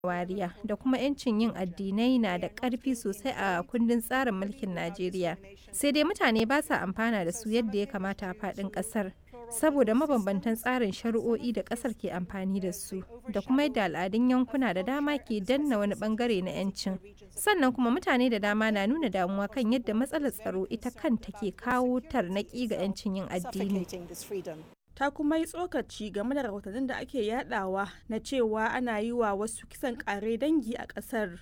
wariya da kuma 'yancin yin addinai na da ƙarfi sosai a kundin tsarin mulkin Najeriya. Sai dai mutane ba sa amfana da su yadda ya kamata a faɗin ƙasar. Saboda mabambantan tsarin shari'o'i da ƙasar ke amfani da su, da kuma yadda al'adun yankuna da dama ke danna wani ɓangare na 'yancin. Sannan kuma mutane da dama na nuna damuwa kan yadda matsalar tsaro ita kanta ke kawo tarnaƙi ga 'yancin yin addini. ta kuma yi tsokaci game da rahotannin da ake yadawa na cewa ana yi wa wasu kisan kare dangi a kasar.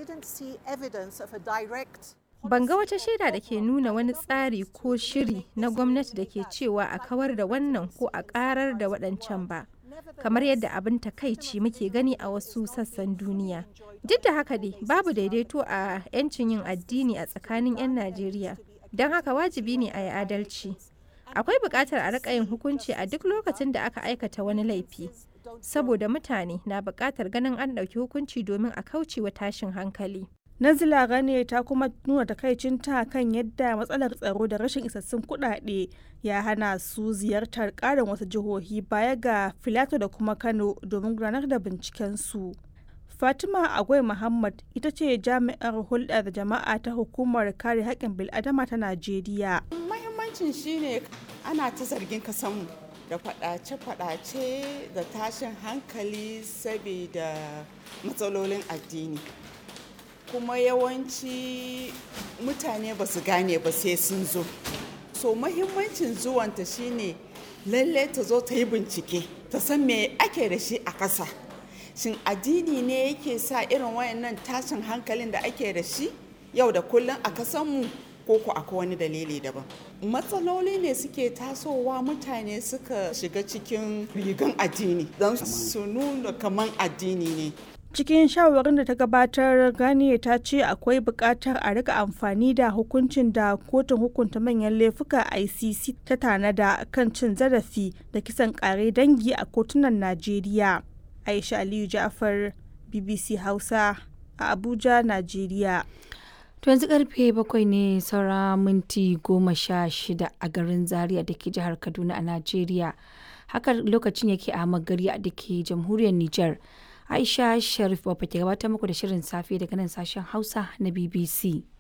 Ban ga wata shaida da ke nuna wani tsari ko shiri na gwamnati da ke cewa a kawar da wannan ko a karar da waɗancan ba. Kamar yadda abin takaici muke gani a wasu sassan duniya. Duk da haka dai babu daidaito a 'yancin yin addini a tsakanin 'yan Najeriya. Don haka wajibi ne a yi adalci. akwai buƙatar a riƙa yin hukunci a duk lokacin da aka aikata wani laifi saboda mutane na buƙatar ganin an ɗauki hukunci domin a kauce wa tashin hankali Nazila Gane ta kuma nuna takaicinta kan yadda matsalar tsaro da rashin isassun kuɗaɗe ya hana su ziyartar ƙarin wasu jihohi baya ga Filato da kuma Kano domin gudanar da bincikensu. Fatima Agwai Muhammad ita ce jami'ar hulɗar jama'a ta hukumar kare haƙƙin bil'adama ta Najeriya. Mahimmancin shine ana ta zargin kasanmu da faɗace-faɗace da tashin hankali saboda matsalolin addini. Kuma yawanci mutane ba su gane ba sai sun zo. So mahimmancin zuwanta shine lalle ta zo ta yi bincike, ta san me ake da shi a ƙasa. shin addini ne yake sa irin wayannan tashin hankalin da ake da shi yau da kullum a kasanmu ko ku akwai wani dalili daban matsaloli ne suke tasowa mutane suka shiga cikin rigan addini don su nuna kaman addini ne cikin shawarin da ta gabatar gani ta ce akwai buƙatar a rika amfani da hukuncin da kotun hukunta manyan laifuka icc ta tanada kan cin zarafi da kisan ƙare dangi a kotunan najeriya Aisha Aliyu Ja'far BBC Hausa a Abuja, Najeriya. To yanzu karfe bakwai ne saura minti goma sha shida a garin Zaria da ke jihar Kaduna a Najeriya. Haka lokacin yake a Magari da ke jamhuriyar Nijar. Aisha Sharif Baba ke gabatar muku da shirin safe daga nan sashen Hausa na BBC.